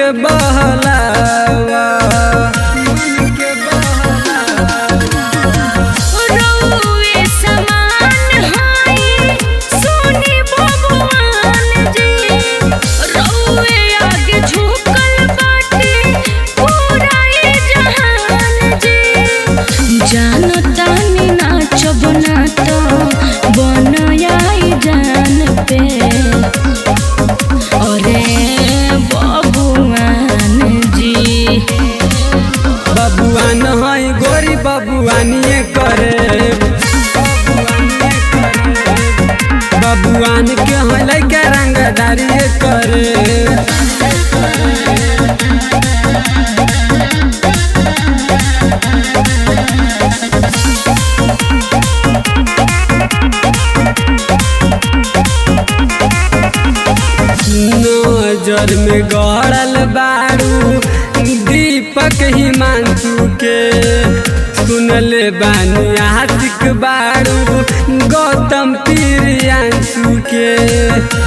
के बहलावा मन के बहलावा रउए समान हाई सोनी भगवान जी रउए आगे झुकल बाटे पूरा ये जहान जी जानतानी नाचब ना तो बनाई जान पे अरे बबुआन जी बबुआन है गोरी बबुआनिए करे बबुआन के है लैके रंगदारिए करे नजर में गड़ल बारू दीपक हिमांशु के सुनले बानी आशिक बारू गौतम प्रियांशु के